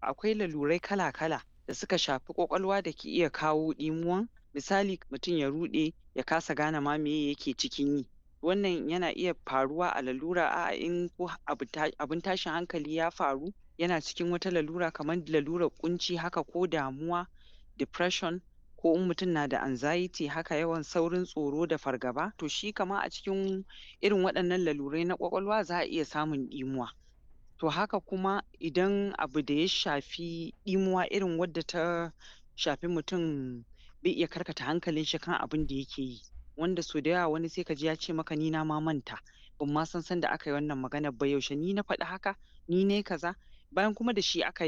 akwai lalurai kala-kala da suka shafi ƙwaƙwalwa da ke iya kawo ɗimuwan misali mutum ya ruɗe ya kasa gane ma meye yake cikin yi wannan yana iya faruwa a lalura a'a in ko abu ta abin tashin hankali ya faru yana cikin wata lalura kaman lalurar ƙunci haka ko damuwa depression ko in mutum na da anxiety haka yawan saurin tsoro da fargaba to shi kaman a cikin irin waɗannan lalurai na ƙwaƙwalwa za a iya samun ɗimuwa to haka kuma idan abu da ya shafi ɗimuwa irin wadda ta shafi mutum bai iya karkata hankalin shi kan abinda yake yi wanda so da yawa wani sai ka ji ya ce maka ni na ma manta ban ma san sanda aka yi wannan maganar ba yaushe ni na faɗi haka ni nai kaza bayan kuma da shi aka yi